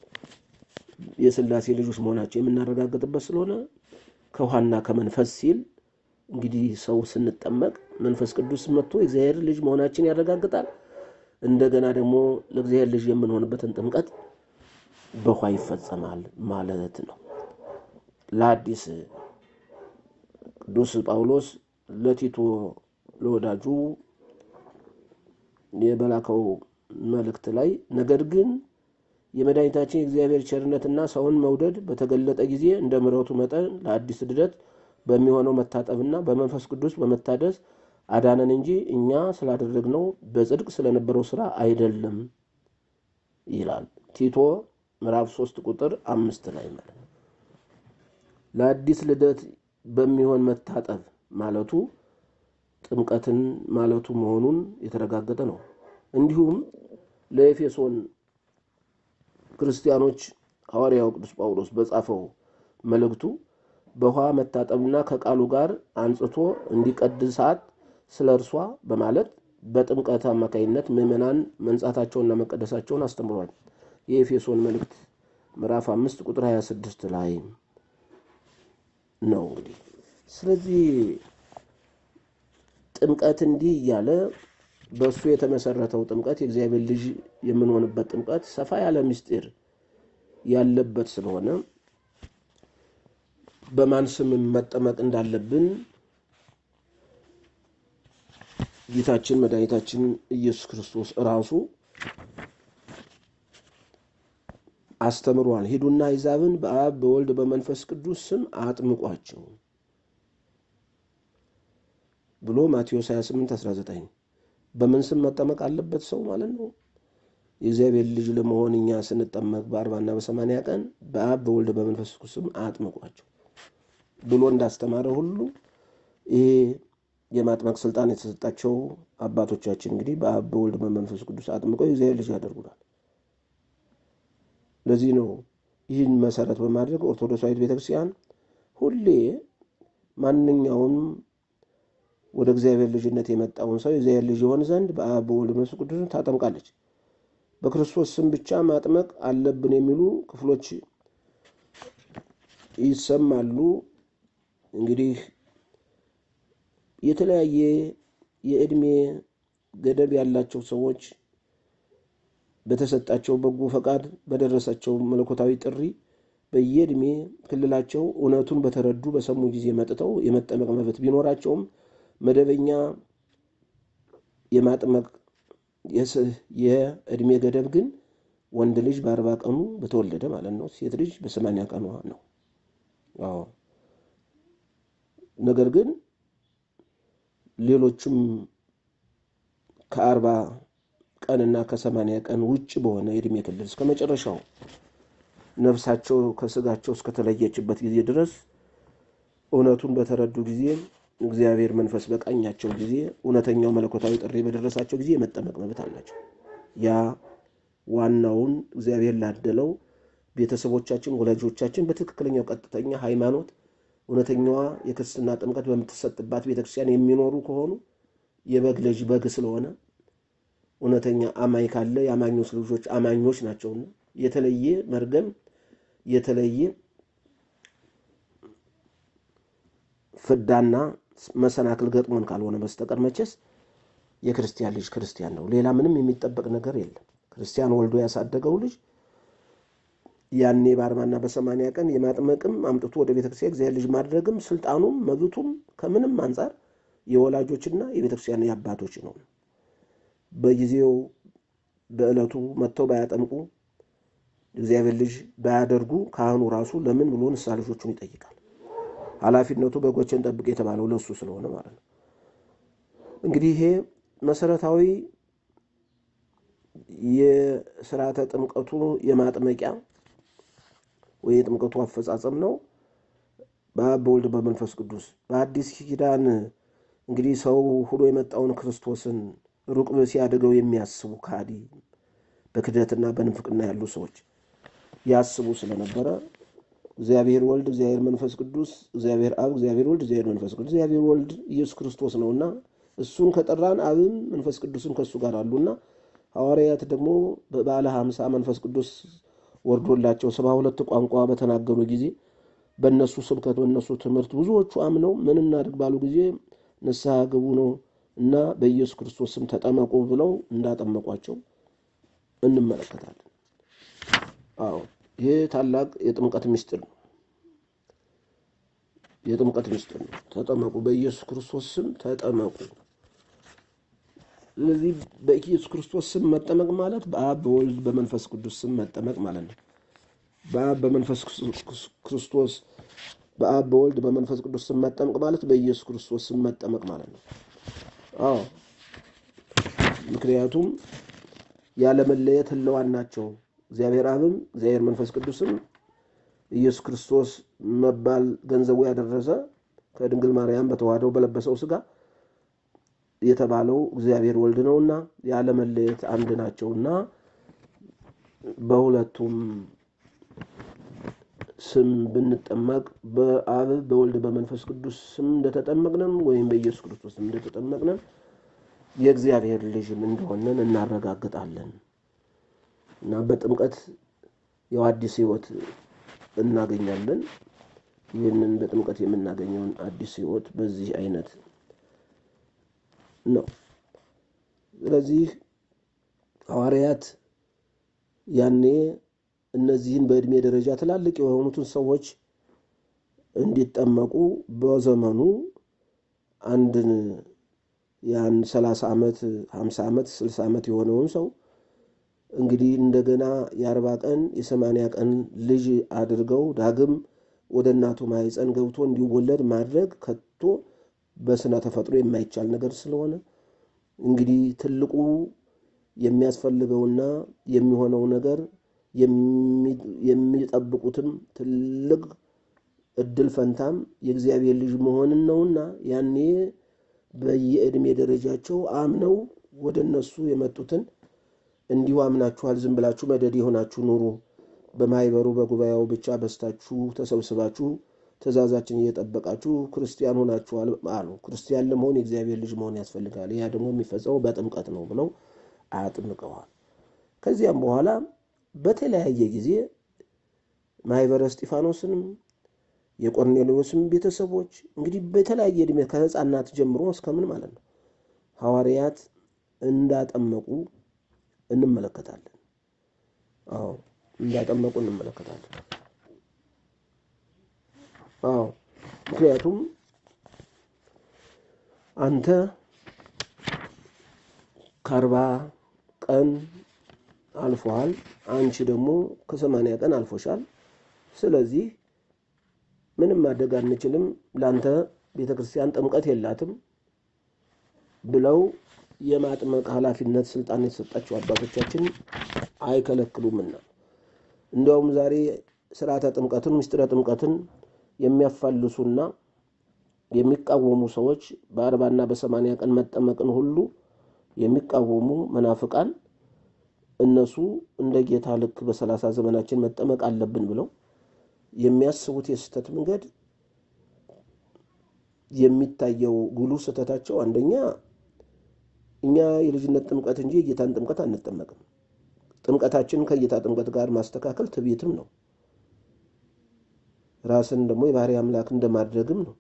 የሥላሴ ልጆች መሆናቸው የምናረጋግጥበት ስለሆነ ከውሃና ከመንፈስ ሲል እንግዲህ ሰው ስንጠመቅ መንፈስ ቅዱስ መጥቶ የእግዚአብሔር ልጅ መሆናችን ያረጋግጣል። እንደገና ደግሞ ለእግዚአብሔር ልጅ የምንሆንበትን ጥምቀት በውሃ ይፈጸማል ማለት ነው። ለአዲስ ቅዱስ ጳውሎስ ለቲቶ ለወዳጁ የበላከው መልእክት ላይ ነገር ግን የመድኃኒታችን የእግዚአብሔር ቸርነትና ሰውን መውደድ በተገለጠ ጊዜ እንደ ምሕረቱ መጠን ለአዲስ ልደት በሚሆነው መታጠብና በመንፈስ ቅዱስ በመታደስ አዳነን እንጂ እኛ ስላደረግነው በጽድቅ ስለነበረው ስራ አይደለም ይላል ቲቶ ምዕራፍ ሶስት ቁጥር አምስት ላይ ማለት ነው። ለአዲስ ልደት በሚሆን መታጠብ ማለቱ ጥምቀትን ማለቱ መሆኑን የተረጋገጠ ነው። እንዲሁም ለኤፌሶን ክርስቲያኖች ሐዋርያው ቅዱስ ጳውሎስ በጻፈው መልእክቱ በውሃ መታጠብና ከቃሉ ጋር አንጽቶ እንዲቀድሳት ስለ እርሷ በማለት በጥምቀት አማካኝነት ምዕመናን መንጻታቸውንና መቀደሳቸውን አስተምሯል። የኤፌሶን መልእክት ምዕራፍ አምስት ቁጥር 26 ላይ ነው እንግዲህ ስለዚህ ጥምቀት እንዲህ እያለ በእሱ የተመሰረተው ጥምቀት የእግዚአብሔር ልጅ የምንሆንበት ጥምቀት ሰፋ ያለ ምስጢር ያለበት ስለሆነ በማን ስም መጠመቅ እንዳለብን ጌታችን መድኃኒታችን ኢየሱስ ክርስቶስ ራሱ አስተምሯል። ሂዱና አሕዛብን በአብ በወልድ በመንፈስ ቅዱስ ስም አጥምቋቸው ብሎ ማቴዎስ 28 19 በምን ስም መጠመቅ አለበት ሰው ማለት ነው? የእግዚአብሔር ልጅ ለመሆን እኛ ስንጠመቅ በአርባና በሰማንያ ቀን በአብ በወልድ በመንፈስ ቅዱስ ስም አጥምቋቸው ብሎ እንዳስተማረ ሁሉ ይሄ የማጥመቅ ስልጣን የተሰጣቸው አባቶቻችን እንግዲህ በአብ በወልድ በመንፈስ ቅዱስ አጥምቀው የእግዚአብሔር ልጅ ያደርጉናል። ለዚህ ነው ይህን መሰረት በማድረግ ኦርቶዶክሳዊት ቤተክርስቲያን ሁሌ ማንኛውም ወደ እግዚአብሔር ልጅነት የመጣውን ሰው የእግዚአብሔር ልጅ የሆን ዘንድ በአብ በወልድ በመንፈስ ቅዱስ ታጠምቃለች። በክርስቶስ ስም ብቻ ማጥመቅ አለብን የሚሉ ክፍሎች ይሰማሉ። እንግዲህ የተለያየ የዕድሜ ገደብ ያላቸው ሰዎች በተሰጣቸው በጎ ፈቃድ በደረሳቸው መለኮታዊ ጥሪ በየዕድሜ ክልላቸው እውነቱን በተረዱ በሰሙ ጊዜ መጥተው የመጠመቅ መብት ቢኖራቸውም መደበኛ የማጥመቅ የዕድሜ ገደብ ግን ወንድ ልጅ በአርባ ቀኑ በተወለደ ማለት ነው። ሴት ልጅ በሰማንያ ቀኗ ነው። አዎ ነገር ግን ሌሎችም ከአርባ ቀንና ከሰማንያ ቀን ውጭ በሆነ የዕድሜ ክልል እስከ መጨረሻው ነፍሳቸው ከስጋቸው እስከተለየችበት ጊዜ ድረስ እውነቱን በተረዱ ጊዜ እግዚአብሔር መንፈስ በቃኛቸው ጊዜ እውነተኛው መለኮታዊ ጥሪ በደረሳቸው ጊዜ የመጠመቅ መብት አላቸው። ያ ዋናውን እግዚአብሔር ላደለው ቤተሰቦቻችን፣ ወላጆቻችን በትክክለኛው ቀጥተኛ ሃይማኖት እውነተኛዋ የክርስትና ጥምቀት በምትሰጥባት ቤተክርስቲያን የሚኖሩ ከሆኑ የበግ ልጅ በግ ስለሆነ እውነተኛ አማኝ ካለ የአማኞች ልጆች አማኞች ናቸውና የተለየ መርገም የተለየ ፍዳና መሰናክል ገጥሞን ካልሆነ በስተቀር መቼስ የክርስቲያን ልጅ ክርስቲያን ነው። ሌላ ምንም የሚጠበቅ ነገር የለም። ክርስቲያን ወልዶ ያሳደገው ልጅ ያኔ በአርባና በሰማንያ ቀን የማጥመቅም አምጥቶ ወደ ቤተክርስቲያን እግዚአብሔር ልጅ ማድረግም ስልጣኑም መብቱም ከምንም አንጻር የወላጆችና የቤተክርስቲያን የአባቶች ነው። በጊዜው በዕለቱ መጥተው ባያጠምቁ እግዚአብሔር ልጅ ባያደርጉ ካህኑ ራሱ ለምን ብሎ ንስሐ ልጆቹን ይጠይቃል። ኃላፊነቱ በጎችን ጠብቅ የተባለው ለሱ ስለሆነ ማለት ነው። እንግዲህ ይሄ መሰረታዊ የስርዓተ ጥምቀቱ የማጥመቂያ ወይ የጥምቀቱ አፈጻጸም ነው። በአብ በወልድ በመንፈስ ቅዱስ በአዲስ ኪዳን እንግዲህ ሰው ሁሎ የመጣውን ክርስቶስን ሩቅ ሲያደገው የሚያስቡ ካዲ በክደትና በንፍቅና ያሉ ሰዎች ያስቡ ስለነበረ እግዚአብሔር ወልድ፣ እግዚአብሔር መንፈስ ቅዱስ፣ እግዚአብሔር አብ፣ እግዚአብሔር ወልድ፣ እግዚአብሔር መንፈስ ቅዱስ፣ እግዚአብሔር ወልድ ኢየሱስ ክርስቶስ ነውና እሱን ከጠራን አብም መንፈስ ቅዱስም ከእሱ ጋር አሉና ሐዋርያት ደግሞ በበዓለ ሀምሳ መንፈስ ቅዱስ ወርዶላቸው ሰባ ሁለት ቋንቋ በተናገሩ ጊዜ በእነሱ ስብከት በእነሱ ትምህርት ብዙዎቹ አምነው ምን እናድርግ ባሉ ጊዜ ንስሐ ግቡ ነው እና በኢየሱስ ክርስቶስ ስም ተጠመቁ ብለው እንዳጠመቋቸው እንመለከታለን። አዎ ይህ ታላቅ የጥምቀት ምስጢር ነው። የጥምቀት ምስጢር ነው። ተጠመቁ፣ በኢየሱስ ክርስቶስ ስም ተጠመቁ። ስለዚህ በኢየሱስ ክርስቶስ ስም መጠመቅ ማለት በአብ በወልድ በመንፈስ ቅዱስ ስም መጠመቅ ማለት ነው። በአብ በመንፈስ ክርስቶስ በአብ በወልድ በመንፈስ ቅዱስ ስም መጠመቅ ማለት በኢየሱስ ክርስቶስ ስም መጠመቅ ማለት ነው። አዎ ምክንያቱም ያለመለየት ህለዋን ናቸው። እግዚአብሔር አብም እግዚአብሔር መንፈስ ቅዱስም ኢየሱስ ክርስቶስ መባል ገንዘቡ ያደረሰ ከድንግል ማርያም በተዋህደው በለበሰው ስጋ የተባለው እግዚአብሔር ወልድ ነውና ያለመለየት አንድ ናቸውና በሁለቱም ስም ብንጠመቅ በአብ በወልድ በመንፈስ ቅዱስ ስም እንደተጠመቅነን ወይም በኢየሱስ ክርስቶስ ስም እንደተጠመቅነን የእግዚአብሔር ልጅም እንደሆነን እናረጋግጣለን እና በጥምቀት ያው አዲስ ሕይወት እናገኛለን። ይህንን በጥምቀት የምናገኘውን አዲስ ሕይወት በዚህ አይነት ነው። ስለዚህ ሐዋርያት ያኔ እነዚህን በዕድሜ ደረጃ ትላልቅ የሆኑትን ሰዎች እንዲጠመቁ በዘመኑ አንድን ያን ሰላሳ ዓመት ሀምሳ ዓመት ስልሳ ዓመት የሆነውን ሰው እንግዲህ እንደገና የአርባ ቀን የሰማንያ ቀን ልጅ አድርገው ዳግም ወደ እናቱ ማኅፀን ገብቶ እንዲወለድ ማድረግ ከቶ በስነ ተፈጥሮ የማይቻል ነገር ስለሆነ እንግዲህ ትልቁ የሚያስፈልገውና የሚሆነው ነገር የሚጠብቁትም ትልቅ እድል ፈንታም የእግዚአብሔር ልጅ መሆንን ነውና ያኔ በየዕድሜ ደረጃቸው አምነው ወደ እነሱ የመጡትን እንዲሁ አምናችኋል፣ ዝም ብላችሁ መደድ የሆናችሁ ኑሩ፣ በማይበሩ በጉባኤው ብቻ በስታችሁ ተሰብስባችሁ ትእዛዛችን እየጠበቃችሁ ክርስቲያን ሆናችኋል አሉ። ክርስቲያን ለመሆን የእግዚአብሔር ልጅ መሆን ያስፈልጋል። ያ ደግሞ የሚፈጸመው በጥምቀት ነው ብለው አጥምቀዋል። ከዚያም በኋላ በተለያየ ጊዜ ማህበረ እስጢፋኖስንም የቆርኔሌዎስም ቤተሰቦች እንግዲህ በተለያየ ዕድሜ ከሕፃናት ጀምሮ እስከምን ማለት ነው ሐዋርያት እንዳጠመቁ እንመለከታለን። አዎ እንዳጠመቁ እንመለከታለን። አዎ ምክንያቱም አንተ ከአርባ ቀን አልፎሃል፣ አንቺ ደግሞ ከሰማንያ ቀን አልፎሻል። ስለዚህ ምንም ማድረግ አንችልም፣ ለአንተ ቤተ ክርስቲያን ጥምቀት የላትም ብለው የማጥመቅ ኃላፊነት ስልጣን የተሰጣቸው አባቶቻችን አይከለክሉምና እንዲያውም ዛሬ ስርዓተ ጥምቀትን ምስጢረ ጥምቀትን የሚያፋልሱና የሚቃወሙ ሰዎች በአርባና በሰማንያ ቀን መጠመቅን ሁሉ የሚቃወሙ መናፍቃን እነሱ እንደ ጌታ ልክ በሰላሳ ዘመናችን መጠመቅ አለብን ብለው የሚያስቡት የስህተት መንገድ የሚታየው ጉሉ ስህተታቸው አንደኛ እኛ የልጅነት ጥምቀት እንጂ የጌታን ጥምቀት አንጠመቅም። ጥምቀታችን ከጌታ ጥምቀት ጋር ማስተካከል ትዕቢትም ነው። ራስን ደግሞ የባህሪ አምላክ እንደማድረግም ነው።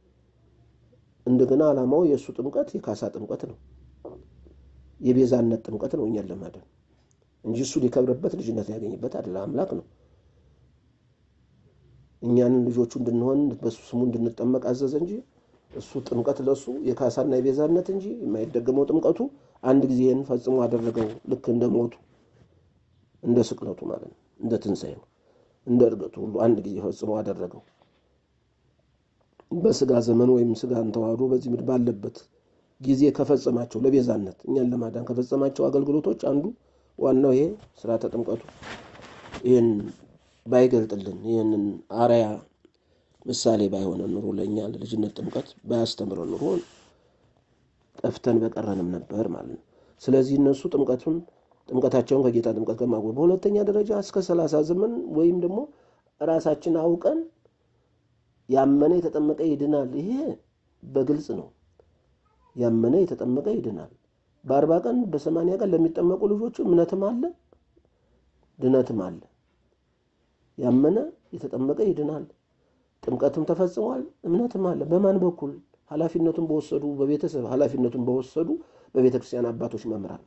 እንደገና ዓላማው የእሱ ጥምቀት የካሳ ጥምቀት ነው፣ የቤዛነት ጥምቀት ነው እኛን ለማዳን እንጂ እሱ ሊከብርበት ልጅነት ሊያገኝበት አይደለ። አምላክ ነው። እኛን ልጆቹ እንድንሆን በሱ ስሙ እንድንጠመቅ አዘዘ እንጂ እሱ ጥምቀት ለእሱ የካሳና የቤዛነት እንጂ የማይደገመው ጥምቀቱ አንድ ጊዜን ፈጽሞ አደረገው። ልክ እንደ ሞቱ እንደ ስቅለቱ ማለት ነው፣ እንደ ትንሣኤው፣ እንደ እርገቱ ሁሉ አንድ ጊዜ ፈጽሞ አደረገው። በስጋ ዘመን ወይም ስጋን ተዋህዶ በዚህ ምድር ባለበት ጊዜ ከፈጸማቸው ለቤዛነት እኛን ለማዳን ከፈጸማቸው አገልግሎቶች አንዱ ዋናው ይሄ ስርዓተ ጥምቀቱ ይህን ባይገልጥልን ይህንን አርያ ምሳሌ ባይሆነ ኑሮ ለእኛ ለልጅነት ጥምቀት ባያስተምረ ኑሮ ጠፍተን በቀረንም ነበር ማለት ነው። ስለዚህ እነሱ ጥምቀቱን ጥምቀታቸውን ከጌታ ጥምቀት ከማጎ በሁለተኛ ደረጃ እስከ ሰላሳ ዘመን ወይም ደግሞ ራሳችን አውቀን ያመነ የተጠመቀ ይድናል። ይሄ በግልጽ ነው። ያመነ የተጠመቀ ይድናል። በአርባ ቀን በሰማንያ ቀን ለሚጠመቁ ልጆቹ እምነትም አለ ድነትም አለ። ያመነ የተጠመቀ ይድናል። ጥምቀትም ተፈጽሟል፣ እምነትም አለ። በማን በኩል? ኃላፊነቱን በወሰዱ በቤተሰብ ኃላፊነቱን በወሰዱ በቤተ ክርስቲያን አባቶች መምህራን።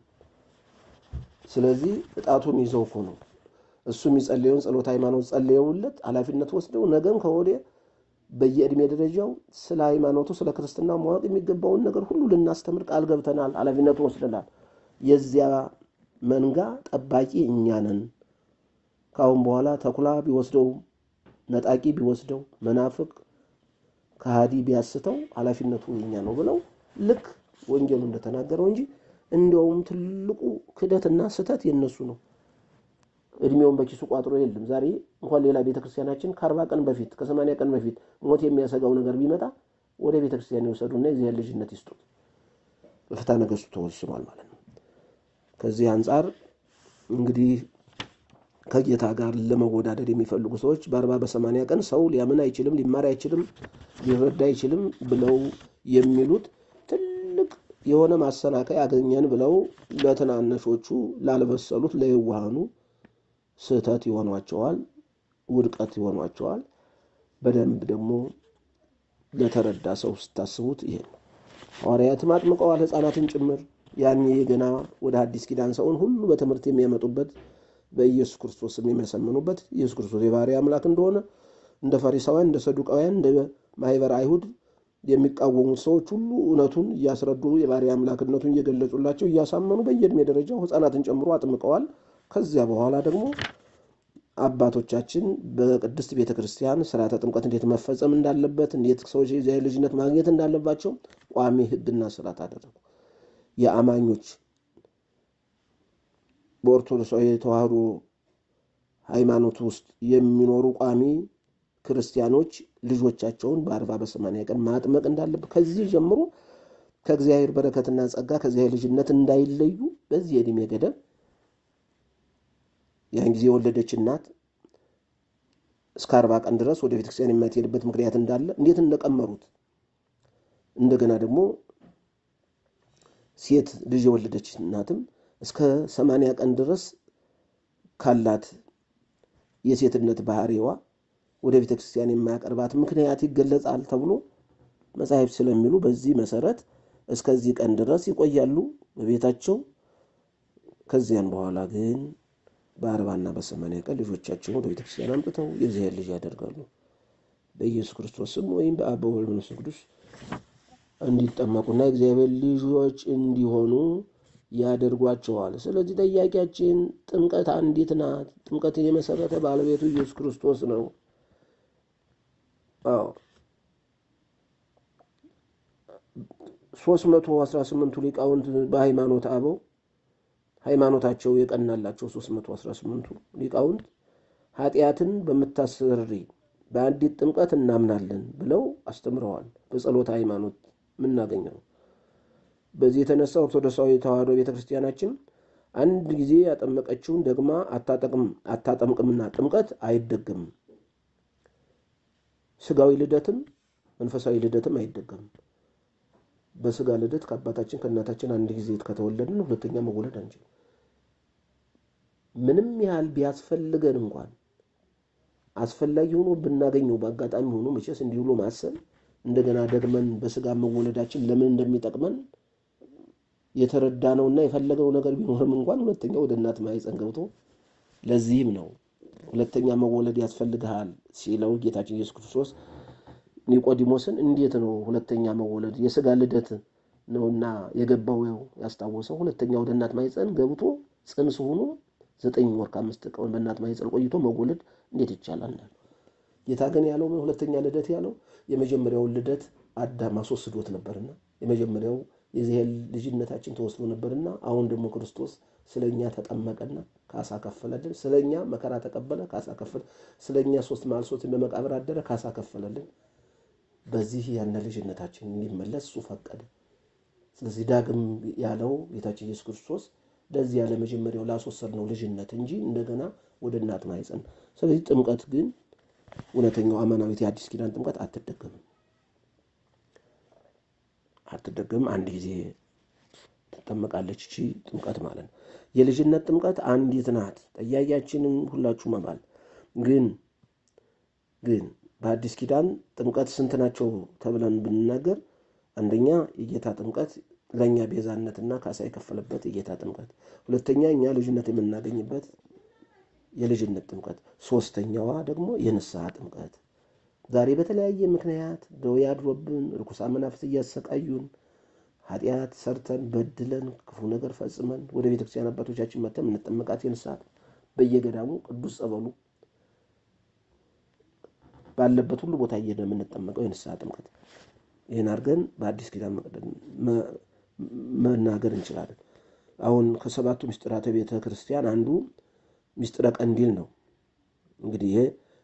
ስለዚህ እጣቱን ይዘው እኮ ነው እሱ የሚጸልየውን ጸሎት ሃይማኖት ጸልየውለት ኃላፊነት ወስደው ነገም ከወዲያ በየዕድሜ ደረጃው ስለ ሃይማኖቱ ስለ ክርስትና ማወቅ የሚገባውን ነገር ሁሉ ልናስተምር ቃል ገብተናል። ኃላፊነቱን ወስደናል። የዚያ መንጋ ጠባቂ እኛ ነን። ከአሁን በኋላ ተኩላ ቢወስደው ነጣቂ ቢወስደው መናፍቅ ከሃዲ ቢያስተው ኃላፊነቱ የኛ ነው ብለው ልክ ወንጌሉ እንደተናገረው እንጂ እንዲያውም ትልቁ ክደትና ስህተት የነሱ ነው። እድሜውን በኪሱ ቋጥሮ የለም። ዛሬ እንኳን ሌላ ቤተክርስቲያናችን ከአርባ ቀን በፊት ከሰማንያ ቀን በፊት ሞት የሚያሰጋው ነገር ቢመጣ ወደ ቤተክርስቲያን ይወሰዱና የዚያን ልጅነት ይስጡት። በፍትሐ ነገሥቱ ተወስኗል ማለት ነው። ከዚህ አንጻር እንግዲህ ከጌታ ጋር ለመወዳደር የሚፈልጉ ሰዎች በአርባ በሰማንያ ቀን ሰው ሊያምን አይችልም፣ ሊማር አይችልም፣ ሊረዳ አይችልም ብለው የሚሉት ትልቅ የሆነ ማሰናከያ ያገኘን ብለው ለትናነሾቹ ላልበሰሉት ለየዋሃኑ ስህተት ይሆኗቸዋል፣ ውድቀት ይሆኗቸዋል። በደንብ ደግሞ ለተረዳ ሰው ስታስቡት ይሄ ነው። ሐዋርያትም አጥምቀዋል ሕፃናትን ጭምር ያኔ ገና ወደ አዲስ ኪዳን ሰውን ሁሉ በትምህርት የሚያመጡበት በኢየሱስ ክርስቶስ የሚመሰምኑበት ኢየሱስ ክርስቶስ የባሕርይ አምላክ እንደሆነ እንደ ፈሪሳውያን፣ እንደ ሰዱቃውያን፣ እንደ ማኅበረ አይሁድ የሚቃወሙት ሰዎች ሁሉ እውነቱን እያስረዱ የባሕርይ አምላክነቱን እየገለጹላቸው እያሳመኑ በየዕድሜ ደረጃው ሕፃናትን ጨምሮ አጥምቀዋል። ከዚያ በኋላ ደግሞ አባቶቻችን በቅድስት ቤተ ክርስቲያን ስርዓተ ጥምቀት እንዴት መፈጸም እንዳለበት እንዴት ሰዎች የእግዚአብሔር ልጅነት ማግኘት እንዳለባቸው ቋሚ ሕግና ስርዓት አደረጉ። የአማኞች በኦርቶዶክሳዊ ተዋህዶ ሃይማኖት ውስጥ የሚኖሩ ቋሚ ክርስቲያኖች ልጆቻቸውን በአርባ በሰማንያ ቀን ማጥመቅ እንዳለበት ከዚህ ጀምሮ ከእግዚአብሔር በረከትና ጸጋ ከእግዚአብሔር ልጅነት እንዳይለዩ በዚህ የዕድሜ ገደብ ያን ጊዜ የወለደች እናት እስከ አርባ ቀን ድረስ ወደ ቤተክርስቲያን የማትሄድበት ምክንያት እንዳለ እንዴት እንደቀመሩት እንደገና ደግሞ ሴት ልጅ የወለደች እናትም እስከ ሰማንያ ቀን ድረስ ካላት የሴትነት ባህሪዋ ወደ ቤተ ክርስቲያን የማያቀርባት ምክንያት ይገለጻል ተብሎ መጻሕፍት ስለሚሉ በዚህ መሰረት እስከዚህ ቀን ድረስ ይቆያሉ በቤታቸው። ከዚያን በኋላ ግን በአርባና በሰማንያ ቀን ልጆቻቸውን ወደ ቤተ ክርስቲያን አምጥተው የእግዚአብሔር ልጅ ያደርጋሉ። በኢየሱስ ክርስቶስ ስም ወይም በአብ በወልድ በመንፈስ ቅዱስ እንዲጠመቁና እግዚአብሔር ልጆች እንዲሆኑ ያደርጓቸዋል። ስለዚህ ጥያቄያችን ጥምቀት አንዲት ናት። ጥምቀትን የመሰረተ ባለቤቱ ኢየሱስ ክርስቶስ ነው። አዎ ሶስት መቶ አስራ ስምንቱ ሊቃውንት በሃይማኖት አበው ሃይማኖታቸው የቀናላቸው ሶስት መቶ አስራ ስምንቱ ሊቃውንት ኃጢአትን በምታሰሪ በአንዲት ጥምቀት እናምናለን ብለው አስተምረዋል። በጸሎተ ሃይማኖት የምናገኘው በዚህ የተነሳ ኦርቶዶክሳዊ ተዋሕዶ ቤተ ክርስቲያናችን አንድ ጊዜ ያጠመቀችውን ደግማ አታጠምቅምና ጥምቀት አይደገምም። ስጋዊ ልደትም መንፈሳዊ ልደትም አይደገምም። በስጋ ልደት ከአባታችን ከእናታችን አንድ ጊዜ ከተወለድን ሁለተኛ መወለድ አንችልም። ምንም ያህል ቢያስፈልገን እንኳን አስፈላጊ ሆኖ ብናገኘው በአጋጣሚ ሆኖ መቼስ እንዲህ ብሎ ማሰብ እንደገና ደግመን በስጋ መወለዳችን ለምን እንደሚጠቅመን የተረዳነውና የፈለገው ነገር ቢኖርም እንኳን ሁለተኛ ወደ እናት ማኅፀን ገብቶ ለዚህም ነው ሁለተኛ መወለድ ያስፈልግሃል ሲለው ጌታችን ኢየሱስ ክርስቶስ ኒቆዲሞስን እንዴት ነው ሁለተኛ መወለድ? የስጋ ልደት ነውና የገባው ያስታወሰው። ሁለተኛ ወደ እናት ማኅፀን ገብቶ ጽንስ ሆኖ ዘጠኝ ወር ከአምስት ቀን በእናት ማኅፀን ቆይቶ መወለድ እንዴት ይቻላል? ጌታ ግን ያለው ሁለተኛ ልደት ያለው የመጀመሪያውን ልደት አዳም አስወስዶት ነበርና የመጀመሪያው የዚህ ልጅነታችን ተወስዶ ነበርና አሁን ደግሞ ክርስቶስ ስለኛ ተጠመቀና ካሳ ከፈለልን። ስለኛ መከራ ተቀበለ፣ ካሳ ከፈለ። ስለኛ ሶስት መዓል ሶስት በመቃብር አደረ፣ ካሳ ከፈለልን። በዚህ ያነ ልጅነታችን እንዲመለስ እሱ ፈቀደ። ስለዚህ ዳግም ያለው ጌታችን ኢየሱስ ክርስቶስ ለዚህ ያለ መጀመሪያው ላስወሰድነው ልጅነት እንጂ እንደገና ወደ እናት ማኅፀን። ስለዚህ ጥምቀት ግን እውነተኛው አማናዊት የአዲስ ኪዳን ጥምቀት አትደገምም አትደገምም። አንድ ጊዜ ትጠመቃለች እቺ ጥምቀት ማለት ነው። የልጅነት ጥምቀት አንዲት ናት። ጠያቂያችንም ሁላችሁ መባል ግን ግን በአዲስ ኪዳን ጥምቀት ስንት ናቸው ተብለን ብንናገር፣ አንደኛ የጌታ ጥምቀት ለእኛ ቤዛነትና ካሳ የከፈለበት የጌታ ጥምቀት፣ ሁለተኛ እኛ ልጅነት የምናገኝበት የልጅነት ጥምቀት፣ ሶስተኛዋ ደግሞ የንስሐ ጥምቀት። ዛሬ በተለያየ ምክንያት ደዌ አድሮብን ርኩሳን መናፍስት እያሰቃዩን ኃጢአት ሰርተን በድለን ክፉ ነገር ፈጽመን ወደ ቤተክርስቲያን አባቶቻችን መተን የምንጠመቃት የንስሐ በየገዳሙ ቅዱስ ጸበሉ ባለበት ሁሉ ቦታ እየሄድን የምንጠመቀው የንስሐ ጥምቀት። ይህን አድርገን በአዲስ ኪዳን መናገር እንችላለን። አሁን ከሰባቱ ምስጢራተ ቤተ ክርስቲያን አንዱ ምስጢረ ቀንዲል ነው። እንግዲህ ይሄ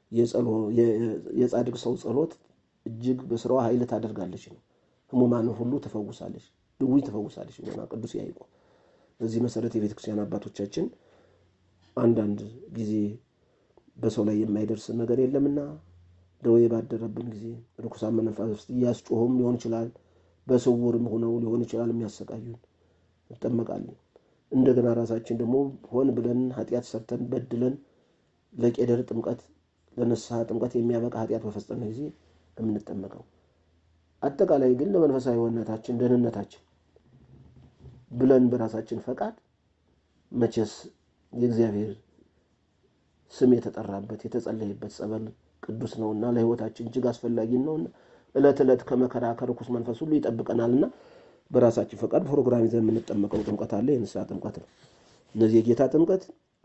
የጻድቅ ሰው ጸሎት እጅግ በስራዋ ኃይል ታደርጋለች ነው። ህሙማንን ሁሉ ትፈውሳለች፣ ድውይ ትፈውሳለች ሆና ቅዱስ ያዕቆብ። በዚህ መሰረት የቤተ ክርስቲያን አባቶቻችን አንዳንድ ጊዜ በሰው ላይ የማይደርስ ነገር የለምና ደዌ ባደረብን ጊዜ ርኩሳን መናፍስት እያስጮሁም ሊሆን ይችላል፣ በስውርም ሆነው ሊሆን ይችላል የሚያሰቃዩን እንጠመቃለን። እንደገና ራሳችን ደግሞ ሆን ብለን ኃጢአት ሰርተን በድለን ለቄደር ጥምቀት ለንስሐ ጥምቀት የሚያበቃ ኃጢአት በፈጸመ ጊዜ የምንጠመቀው። አጠቃላይ ግን ለመንፈሳዊ ሕይወታችን ደህንነታችን ብለን በራሳችን ፈቃድ መቼስ የእግዚአብሔር ስም የተጠራበት የተጸለየበት ጸበል ቅዱስ ነውና ለሕይወታችን እጅግ አስፈላጊ ነውና ዕለት ዕለት ከመከራ ከርኩስ መንፈስ ሁሉ ይጠብቀናልና በራሳችን ፈቃድ ፕሮግራም ይዘን የምንጠመቀው ጥምቀት አለ። የንስሐ ጥምቀት ነው። እነዚህ የጌታ ጥምቀት፣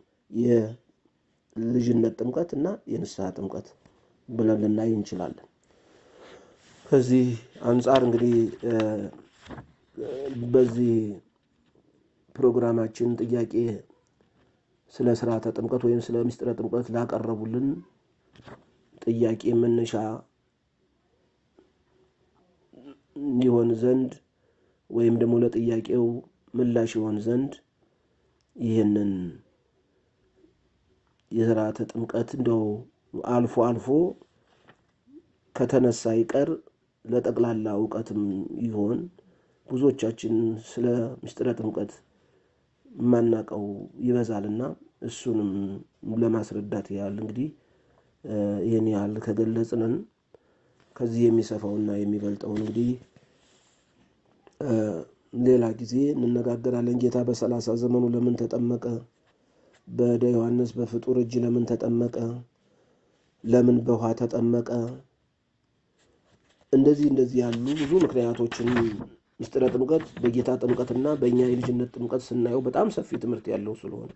የልጅነት ጥምቀት እና የንስሐ ጥምቀት ብለን ልናይ እንችላለን። ከዚህ አንጻር እንግዲህ በዚህ ፕሮግራማችን ጥያቄ ስለ ስርዓተ ጥምቀት ወይም ስለ ምስጢረ ጥምቀት ላቀረቡልን ጥያቄ መነሻ ይሆን ዘንድ ወይም ደግሞ ለጥያቄው ምላሽ ይሆን ዘንድ ይህንን የስርዓተ ጥምቀት እንደው አልፎ አልፎ ከተነሳ ይቀር ለጠቅላላ እውቀትም ይሆን ብዙዎቻችን ስለ ምስጢረ ጥምቀት የማናውቀው ይበዛልና እሱንም ለማስረዳት ያህል እንግዲህ ይህን ያህል ከገለጽንን ከዚህ የሚሰፋውና የሚበልጠው እንግዲህ ሌላ ጊዜ እንነጋገራለን። ጌታ በሰላሳ ዘመኑ ለምን ተጠመቀ? በደ ዮሐንስ በፍጡር እጅ ለምን ተጠመቀ? ለምን በውሃ ተጠመቀ? እንደዚህ እንደዚህ ያሉ ብዙ ምክንያቶችን ምስጢረ ጥምቀት በጌታ ጥምቀትና በእኛ የልጅነት ጥምቀት ስናየው በጣም ሰፊ ትምህርት ያለው ስለሆነ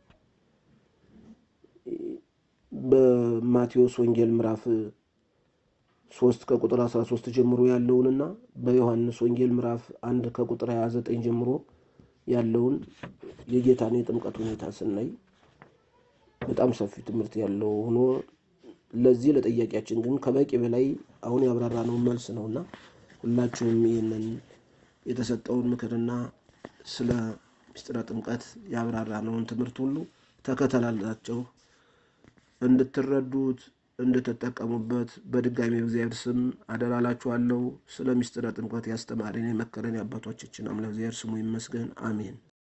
በማቴዎስ ወንጌል ምዕራፍ ሶስት ከቁጥር 13 ጀምሮ ያለውንና በዮሐንስ ወንጌል ምዕራፍ አንድ ከቁጥር 29 ጀምሮ ያለውን የጌታን የጥምቀት ሁኔታ ስናይ በጣም ሰፊ ትምህርት ያለው ሆኖ ለዚህ ለጥያቄያችን ግን ከበቂ በላይ አሁን ያብራራነውን መልስ ነውና ሁላችሁም ይህንን የተሰጠውን ምክርና ስለ ምስጢረ ጥምቀት ያብራራነውን ትምህርት ሁሉ ተከተላላቸው እንድትረዱት እንድትጠቀሙበት በድጋሚ በእግዚአብሔር ስም አደራላችኋለሁ። ስለ ምስጢረ ጥምቀት ያስተማረን የመከረን የአባቶቻችን አምላክ እግዚአብሔር ስሙ ይመስገን፣ አሜን።